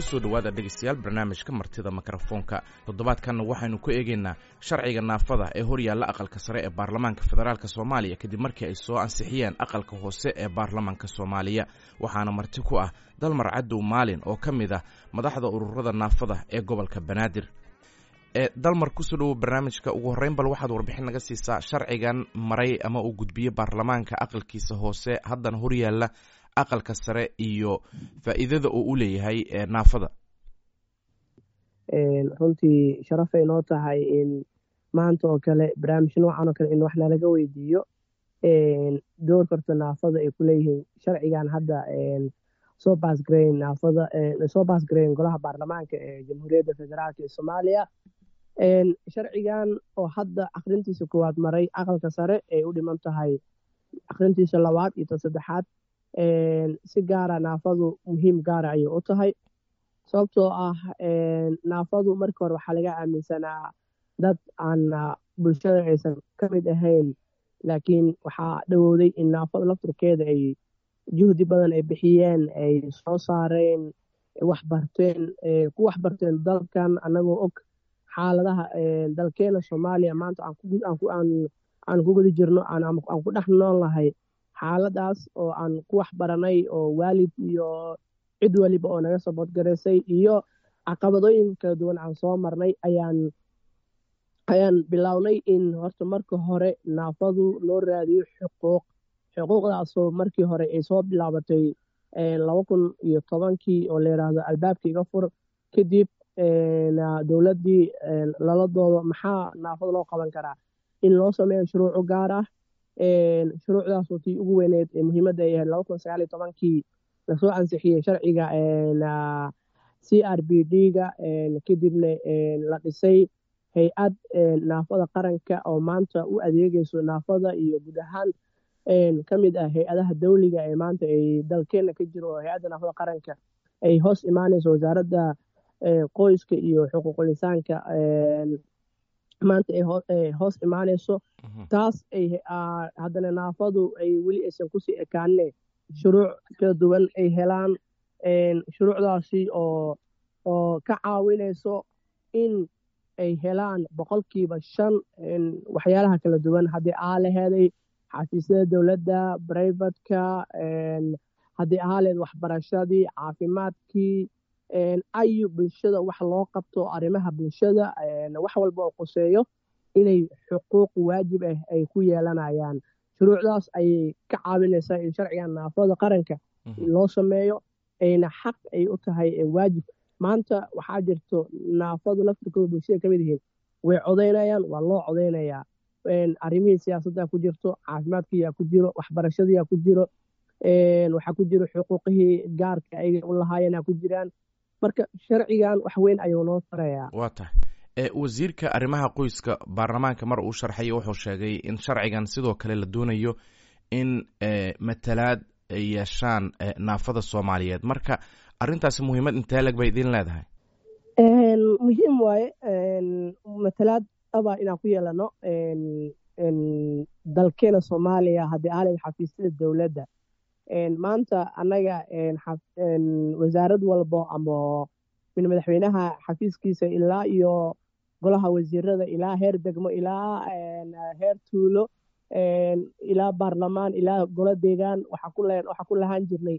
kusoo dhowaada dhegeystayaal barnaamijka martida mikrofoonka toddobaadkanna waxaynu ku eegeynaa sharciga naafada ee horyaalla aqalka sare ee baarlamaanka federaalk soomaaliya kadib markii ay soo ansixiyeen aqalka hoose ee baarlamaanka soomaaliya waxaana marti ku ah dalmar cadow maalin oo ka mid ah madaxda ururada naafada ee gobolka banaadir ee dalmar kusoo dhowow barnaamijka ugu horreyn bal waxaad warbixin naga siisaa sharcigan maray ama uu gudbiyey baarlamaanka aqalkiisa hoose haddana horyaalla aqalka sare iyo faa'iidada oo u leeyahay naafada runtii sharafay noo tahay in maanta oo kale barnaamij noocan oo kale in wax nalaga weydiiyo door karta naafada ay kuleeyihiin sharcigan hadda soo baasgareyn naafada soo baasgareyn golaha baarlamaanka ee jamhuuriyadda federaalk ee soomaaliya sharcigan oo hadda akrintiisa koowaad maray aqalka sare ay u dhiman tahay akrintiisa labaad iyo ta saddexaad si gaara naafadu muhiim gaara ayay u tahay sababtoo ah naafadu markii hore waxaa laga aaminsanaa dad aan bulshada aysan ka mid ahayn laakiin waxaa dhowowday in naafada lafturkeeda ay juhdi badan ay bixiyeen ay soo saareen waxbarteen ku waxbarteen dalkan annagoo og xaaladaha dalkeena soomaaliya maanta aan ku guda jirno aan ku dhex nool nahay xaaladaas oo aan ku wax baranay oo waalid iyo cid waliba oo naga saboodgaraysay iyo caqabadooyin kala duwan aan soo marnay ayaan ayaan bilownay in horta marka hore naafadu loo raadiyo xuquuq xuquuqdaasoo markii hore ay soo bilaabatay laba kun iyo tobankii oo la yidhaahdo albaabka iga fur kadib dowladdii lala doodo maxaa naafada loo qaban karaa in loo sameeyo shuruuco gaar ah shuruucdaasoo tii ugu weyneed ee muhiimadda ay ahayd laba kun sagaal iyo tobankii lasoo ansixiyey sharciga c r b d ga kadibna la dhisay hay-ad naafada qaranka oo maanta u adeegeyso naafada iyo guud ahaan ka mid ah hay-adaha dawliga ee maanta ay dalkeena ka jiro oo hay-adda naafada qaranka ay hoos imaaneyso wasaaradda qoyska iyo xuquuqul insaanka maanta ay hoos imaaneyso taas ay haddana naafadu ay weli aysan kusii ekaanne shuruuc kala duwan ay helaan shuruucdaasi oo oo ka caawinayso in ay helaan boqolkiiba shan waxyaalaha kala duwan haddii aa laheeday xafiisyada dowladda brivatka haddii ahaa leed waxbarashadii caafimaadkii ayu bulshada wax loo qabto arrimaha bulshada wax walba oo qoseeyo inay xuquuq waajib ah ay ku yeelanayaan shuruucdaas ayay ka caawinaysaa in sharcigan naafada qaranka loo sameeyo ayna xaq ay u tahay waajib maanta waxaa jirto naafadu laftirkooda bulshada ka mid yihiin way codaynayaan waa loo codaynayaa arrimihii siyaasadda ku jirto caafimaadkiyaa ku jiro waxbarashadiyaa ku jiro waxaa ku jiro xuquuqihii gaarka ay u lahaayeenaa ku jiraan marka sharcigan wax weyn ayuu noo farayaa waa tahay wasiirka arrimaha qoyska baarlamaanka mar uu sharxay wuxuu sheegay in sharcigan sidoo kale la doonayo in matalaad ay yeeshaan naafada soomaaliyeed marka arrintaasi muhiimad intee leg bay idin leedahay muhiim waaye matalaad aba inaan ku yeelano dalkeena soomaaliya haddii aaled xafiisyada dowladda maanta annaga wasaarad walbo ama min madaxweynaha xafiiskiisa ilaa iyo golaha wasiirada ilaa heer degmo ilaa heer tuulo ilaa baarlamaan ilaa golo deegaan waxaa ku lahaan jirnay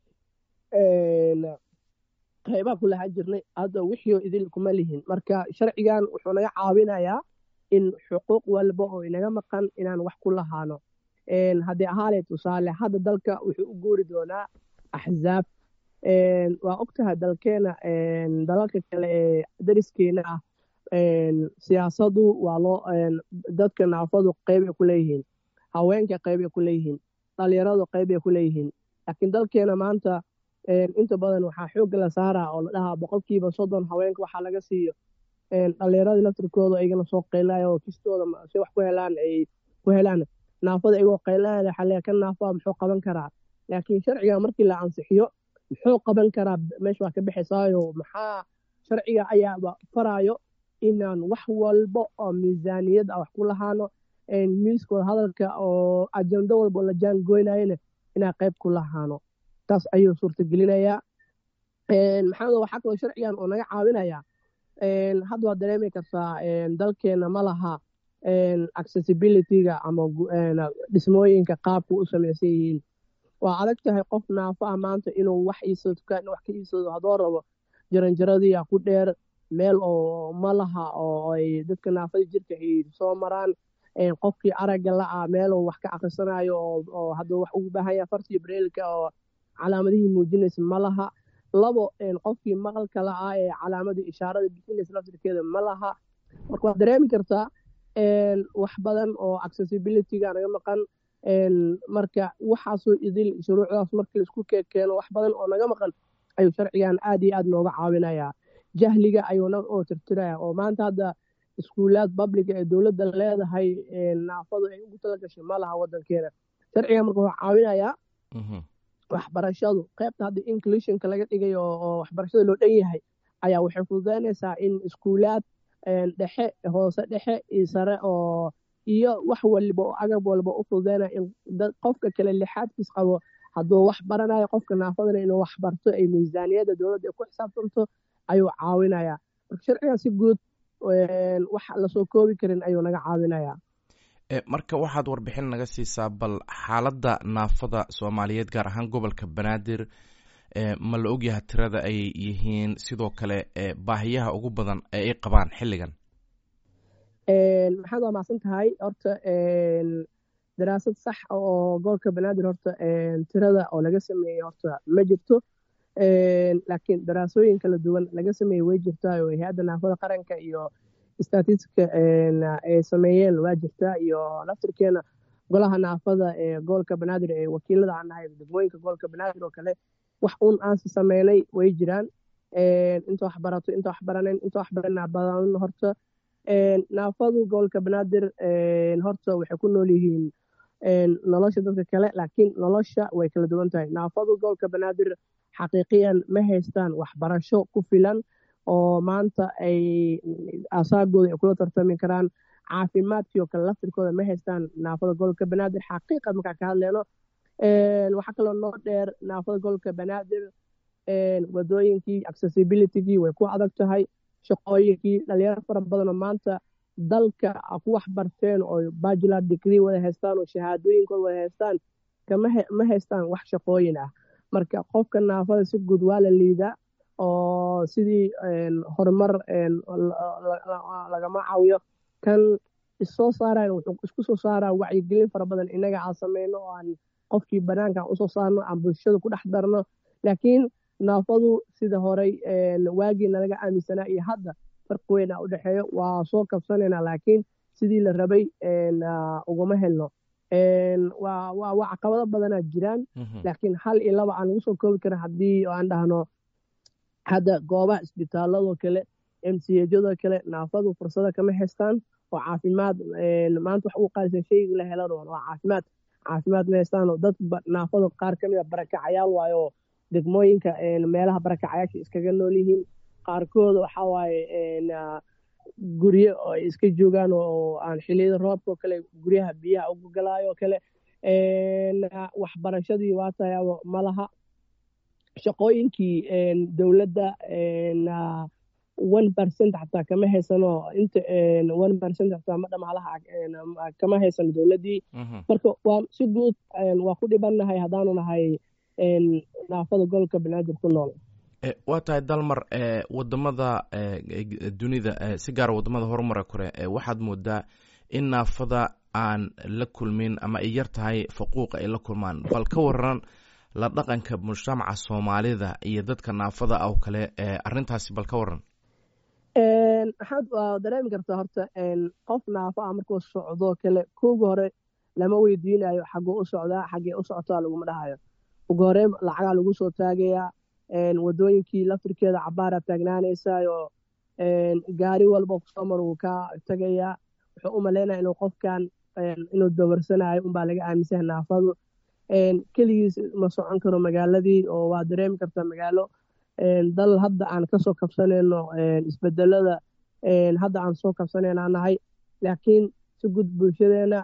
qeybaha ku lahaan jirnay hadda wixii idil kuma lihin marka sharcigan wuxuu naga caawinayaa in xuquuq walba oo inaga maqan inaan wax ku lahaano haddii ahaale tusaale hadda dalka wuxuu u guuri doonaa axzaab waa ogtahay dalkeena dalalka kale ee dariskeena ah siyaasadu waa loo dadka naafadu qeybay ku leeyihiin haweenka qeybay ku leeyihiin dhalinyaradu qeybay ku leeyihiin laakiin dalkeena maanta inta badan waxaa xoogga la saaraa oo la dhahaa boqolkiiba soddon haweenka waxaa laga siiyo dhalinyaradii laftirkooda iyagana soo qeylaya oo kistooda si wax ku helaan ay ku helaan naafada iyagoo qeylanaya xalee ka naafaa muxuu qaban karaa laakiin sharciga markii la ansixiyo muxuu qaban karaa meesha waa ka bixisaayo maxaa sharciga ayaaba faraayo inaan wax walba oo miisaaniyad ah wax ku lahaano miiskooda hadalka oo ajando walba oo la jaangoynayana inaan qayb ku lahaano taas ayuu suurtagelinayaa maxamed waxaa kaloo sharcigan oo naga caawinaya hadda waad dareemi kartaa dalkeena ma laha accessibilityga ama dhismooyinka qaabka u samaysan yihiin waa adag tahay qof naafo ah maanta inuu wax iisado dukaan wax ka iisado haddoo rabo jaranjaradii ku dheer meel oo ma laha oo ay dadka naafada jirka ay soo maraan qofkii aragga la-ah meeluu wax ka akhrisanayo oo hadduu wax ugu baahan yahay fartii breelka oo calaamadihii muujinaysa ma laha labo qofkii maqalka la-ah ee calaamadii ishaarada bixinaysa laftirkeeda ma laha marka waad dareemi kartaa wax badan oo accessibilityga naga maqan marka waxaasoo idil shuruucdaas markii laisku keeno wax badan oo naga maqan ayuu sharcigan aad iyo aad nooga caawinayaa jahliga ayuuna oo tirtiraya oo maanta hadda iskuulaad babliga ee dowladda leedahay naafadu ay ugu tala gashay ma laha wadankeena sharcigan marka wuxuu caawinayaa waxbarashadu qaybta hadda inclusionka laga dhigay oo waxbarashada loo dhan yahay ayaa waxay fududeynaysaa in iskuulaad dhexe hoose dhexe iyo sare oo iyo wax waliba oo agab walba u fududeynaya in qofka kale lixaadkiis qabo hadduu wax baranayo qofka naafadana inuu wax barto ay miisaaniyadda dowladda ay ku xisaabtanto ayuu caawinayaa marka sharcigan si guud wax lasoo koobi karin ayuu naga caawinayaa marka waxaad warbixin naga siisaa bal xaaladda naafada soomaaliyeed gaar ahaan gobolka banaadir ma la ogyaha tirada ay yihiin sidoo kale baahiyaha ugu badan ee ay qabaan xilligan maxaad waa macsan tahay horta daraasad sax oo gobolka banaadir horta tirada oo laga sameeyey horta ma jirto laakiin daraasooyin kala duwan laga sameeyey way jirtaa oo hay-adda naafada qaranka iyo statistika ay sameeyeen waa jirtaa iyo laftirkeena golaha naafada ee gobolka banaadir ee wakiilada aan nahay degmooyinka gobolka banaadir oo kale wax uun aansi sameynay way jiraan inta wax barato inta wax baranayn inta wax baranaa badan horta naafadu gobolka banaadir horta waxay ku nool yihiin nolosha dadka kale laakiin nolosha way kala duwan tahay naafadu gobolka banaadir xaqiiqiyan ma haystaan waxbarasho ku filan oo maanta ay asaagooda ay kula tartami karaan caafimaadkii oo kale laftirkooda ma haystaan naafada gobolka banaadir xaqiiqa markaa ka hadleyno waxaa kaloo noo dheer naafada gobolka banaadir wadooyinkii accessibilitygii way ku adag tahay shaqooyinkii dhalinyaro fara badanoo maanta dalka ku wax barteen oo bajular degree wada haystaan oo shahaadooyinkooda wada haystaan ma haystaan wax shaqooyin ah marka qofka naafada si guud waa la liidaa oo sidii horumar lagama caawiyo kan issoo saarayan wuxuu isku soo saaraa wacyigelin fara badan innaga aan sameyno oo aan qofkii banaanka aan usoo saarno aan bulshada ku dhex darno laakiin naafadu sida horey waagii nalaga aaminsanaa iyo hadda farqi weyn a u dhexeeyo waa soo kabsanaynaa laakiin sidii la rabay ugama helno waa caqabado badanaa jiraan laakiin hal iyo laba aan lagu soo koobi karin haddii aan dhahno hadda goobaha isbitaaladoo kale m c hjadoo kale naafadu fursado kama haystaan oo caafimaad maanta wax ugu qaalisan shayga la helan waa caafimaad caafimaad ma haystaan oo dad naafadu qaar kamid a barakacayaal waayo degmooyinka meelaha barakacayaasha iskaga nool yihiin qaarkooda waxaa waaye guryo oo ay iska joogaan oo aan xiliyada roobka oo kale guryaha biyaha ugu galaayo oo kale waxbarashadii waa tayaabo ma laha shaqooyinkii dowladda one percent xataa kama haysano inta one percent xataa ma dhamaalaha kama haysano dowladdii marka waa si guud waa ku dhibannahay haddaanu nahay naafada gobolka banaadir ku nool waa tahay dalmar wadamada dunida si gaara wadamada horumara kore waxaad moodaa in naafada aan la kulmin ama ay yar tahay faquuqa ay la kulmaan bal ka waran la dhaqanka mujtamaca soomaalida iyo dadka naafada ah oo kale arintaasi bal ka waran maxaad waa dareemi kartaa horta qof naafo ah markuu socdoo kale kuuga hore lama weydiinayo xaguu u socdaa xaggee u socotaa laguma dhahayo ugu hore lacagaa lagu soo taagayaa wadooyinkii laftirkeeda cabaaraa taagnaanaysaayoo gaari walba kusoo mar wuu ka tagayaa wuxuu u malaynaya inuu qofkan inuu dabarsanayo unbaa laga aaminsaha naafadu keligiis ma socon karo magaaladii oo waa dareemi kartaa magaalo dal hadda aan kasoo kabsanayno isbedelada hadda aan soo kabsanayna nahay laakiin si gud bulshadeena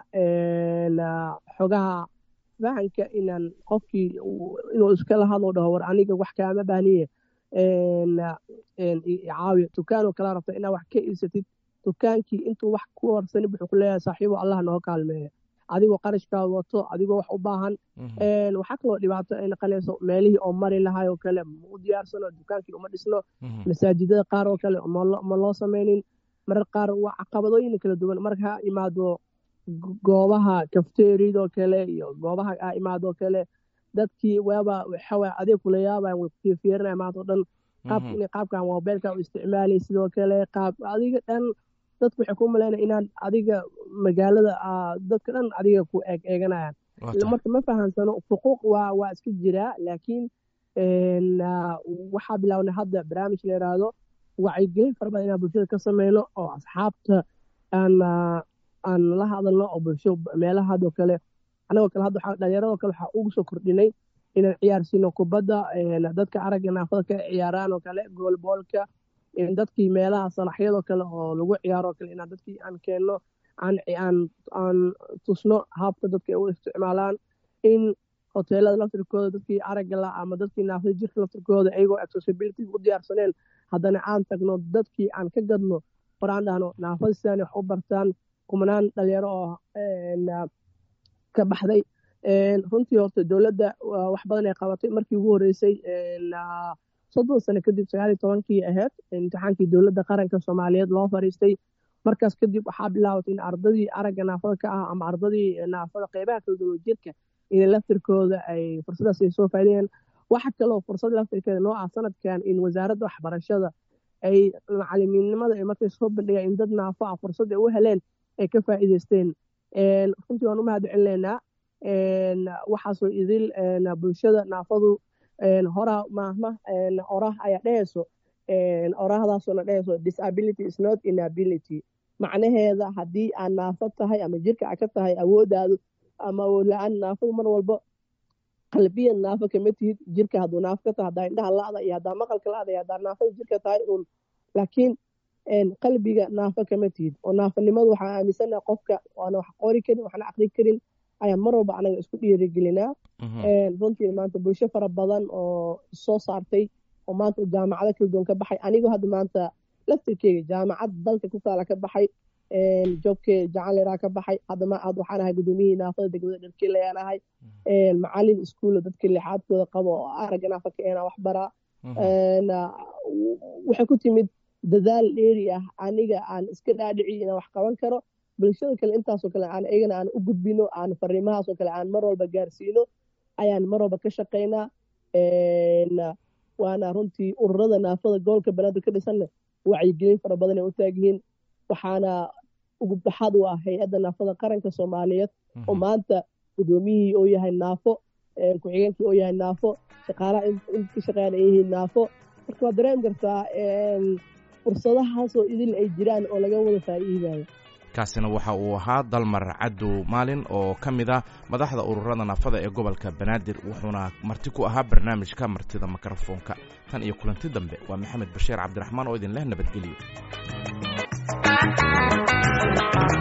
xogaha fahanka inaan qofkii inuu iskala hadlo dhaho war aniga wax kaama baahniye caawiya dukaanoo kala rabta inaad wax ka iibsatid dukaankii intuu wax ku warsanin wuxuu ku leeyahay saaxiibo allah noo kaalmeeya adigoo qarashkaa wato adigoo wax u baahan waxaa kaloo dhibaato ay noqonayso meelihii oo mari lahay oo kale ma u diyaarsano dukaankii uma dhisno masaajidada qaar oo kale ma loo samaynin marar qaar waa caqabadooyin kala duwan marka ha imaado goobaha kafteeriyadoo kale iyo goobaha ha imaadoo kale dadkii waaba waxawaa adeeg kula yaabayan way kufiirfiirinaya maanta o dhan qaab inay qaabkan mobilka u isticmaalay sidoo kale qaab adiga dhan dadku waxay ku malaynaya inaan adiga magaalada dadka dhan adiga ku eeg eeganayaan marka ma fahansano xuquuq waa waa iska jiraa laakiin waxaa bilaabnay hadda barnaamij la yidhaahdo wacyigelin fara badan inaan bulshada ka sameyno oo asxaabta aan aan la hadalno oo bulsho meelaha hadoo kale anagoo kale hadda dhalinyarado kale waxaa ugu soo kordhinay inaan ciyaarsiino kubadda dadka aragga naafada ka ciyaaraan oo kale goolboolka dadkii meelaha salaxyadoo kale oo lagu ciyaaroo kale inaan dadkii aan keenno aan aan aan tusno habka dadka ay u isticmaalaan in hoteelada laftirkooda dadkii aragga la ama dadkii naafada jirka laftirkooda iyagoo accessibility u diyaarsaneen haddana aan tagno dadkii aan ka gadno war aan dhahno naafada sidaan wax u bartaan kumanaan dhalinyaro oo ka baxday runtii horta dowladda wax badan ay qabatay markii ugu horreysay soddon sano kadib sagaaliyo tobankii ahayd imtixaankii dowladda qaranka soomaaliyeed loo fariistay markaas kadib waxaa bilaabatay in ardadii aragga naafada ka ah ama ardadii naafada qeybaha kala duwan jirka in laftirkooda ay fursadaas ay soo faa'idayaan waxa kaloo fursad laftirkeeda noo ah sanadkan in wasaaradda waxbarashada ay macalimiinnimada ay markay soo bandhigaan in dad naafo ah fursad ay u heleen ay ka faa'iidaysteen runtii waan u mahad celinaynaa waxaasoo idil bulshada naafadu horaa maahma orah ayaa dhehayso orahdaasoo dhehayso disability is not inability macnaheeda haddii aad naafo tahay ama jirka aad ka tahay awooddaadu ama awood la-aan naafadu mar walba qalbiyan naafo kama tihid jirka hadduu naafo ka tahay haddaa indhaha la-da iyo haddaa maqalka la-da iyo haddaa naafada jirka tahay uun laakiin qalbiga naafo kama tihid oo naafonimadu waxaan aaminsanaha qofka waana wax qori karin waxna aqri karin ayaan mar walba anaga isku dhiirigelinaa runtii maanta bulsho fara badan oo soo saartay oo maanta jaamacado kala duwan ka baxay anigoo hadda maanta laftirkeyga jaamacad dalka ku taala ka baxay jobke jacanleraa ka baxay hadda ma aad waxaan ahay gudoomiyihii naafada degmada dharkeele ayaan ahay macalin iskuulla dadka lixaadkooda qabo oo aragga naafa ka ena wax baraa waxay ku timid dadaal dheeri ah aniga aan iska dhaadhici inaan wax qaban karo bulshada kale intaasoo kale aan iyagana aan u gudbino aan fariimahaasoo kale aan mar walba gaarsiino ayaan mar walba ka shaqaynaa waana runtii ururada naafada gobolka banaadir ka dhisanna wacyigelin fara badan ay u taagyihiin waxaana ugu baxaad u ah hay-adda naafada qaranka soomaaliyeed oo maanta gudoomiyihii oo yahay naafo ku-xigeenkii oo yahay naafo shaqaalaha inka shaqeeyaan ay yihiin naafo marka waad dareemi kartaa fursadahaasoo idil ay jiraan oo laga wada faa'iidayo kaasina waxa uu ahaa dalmar cadow maalin oo ka mid ah madaxda ururada naafada ee gobolka banaadir wuxuuna marti ku ahaa barnaamijka martida mikrofoonka tan iyo kulanti dambe waa maxamed bashiir cabdiraxmaan oo idin leh nabadgelyo